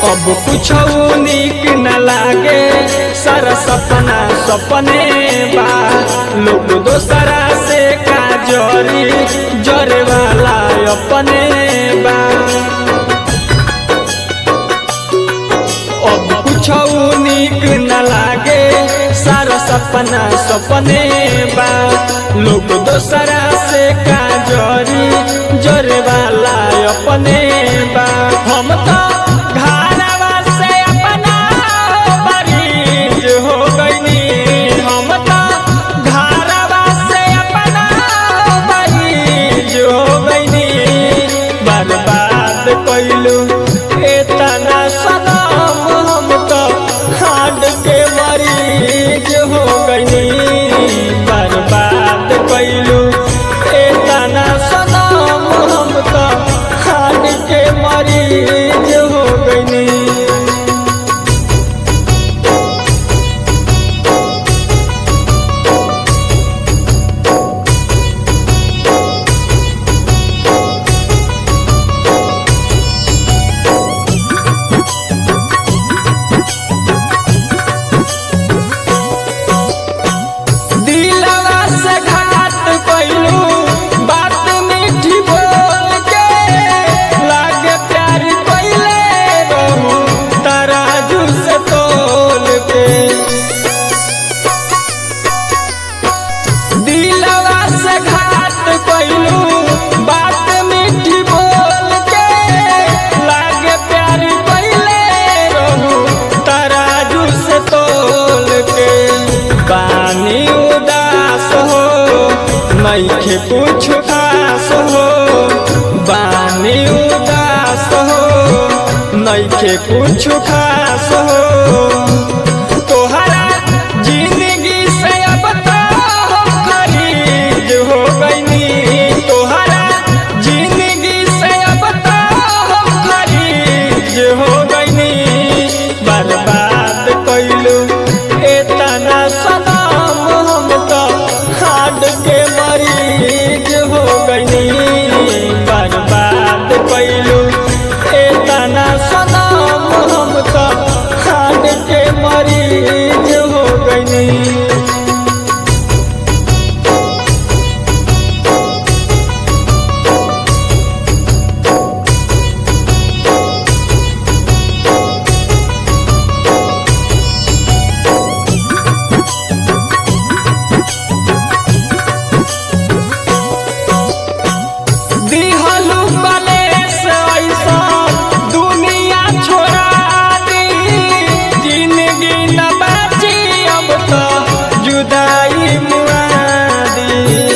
अब कुछ निक न लागे सारा सपना सपने बा लोग दोसरा से का जरी जरे वाला अपने बा अब कुछ निक न लागे सारा सपना सपने बा लोग दोसरा से का जरी जरे वाला अपने बा हम तो घरवा से अपना मरीज हो गईनी हम तो घरवा से अपना मरीज हो गईनी बर्बाद कइलू एतना सनम हम तो हाड के मरीज हो गईनी बर्बाद कइलू एतना सनम हम तो हाड के मरीज हो गईनी दिलवा से घात कइलू बात मीठी बोल के लागे प्यार कइले रहू तराजू से तोल के दिलवा से घात कइलू बात मीठी बोल के लागे प्यार कइले रहू तराजू से तोल के बानी उदास हो नइखे कुछ खास हो बानी उदास हो नइखे कुछ खास हो तोहरा जिंदगी से अब तो हम खरीद हो गईनी तोहरा जिंदगी से अब तो हम खरीद हो गईनी बर्बाद कइलू एतना सनम हम तो हाड के मरीज हो गईनी बर्बाद कइलू एतना सनम हम तो हाड के मरीज हो गईनी दिहलु कलेस ऐसा दुनिया छोड़ा दी जिंदगी न बची अब तो जुदाई मुआदी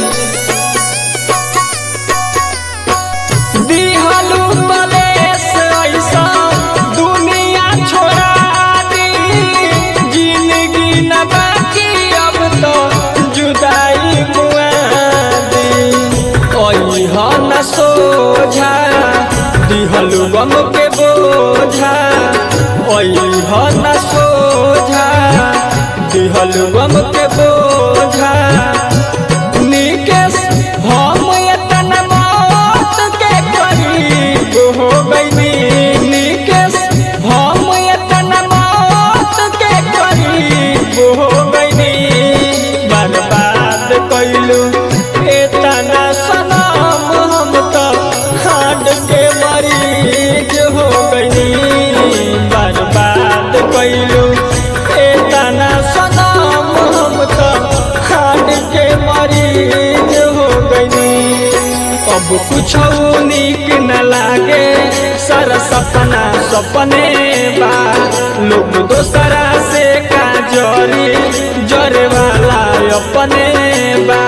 दिहलु कलेस ऐसा दुनिया छोड़ा दी जिंदगी न बची अब तो जुदाई मुआदी ओह न सोझा दिहलु गम के बोझा ओह न सोझा दिहलु गम के बोझा निकेश हम एतना मौत के करीब हो गईनी निकेश हम एतना मौत के करीब हो गईनी बर्बाद कइलू एतना सनम हम तो हाड के मरीज हो गईनी बर्बाद कइलू एतना सनम हम तो हाड के मरीज हो गईनी अब कुछ निक न लागे सारा सपना सपने बा लोग दोसरा से का जरी जरे वाला अपने बा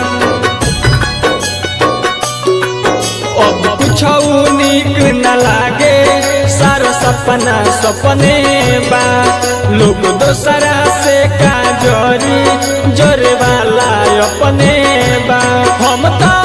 अब कुछ निक न लागे सारा सपना सपने बा लोग दोसरा से का जरी जरे वाला अपने बा हम तो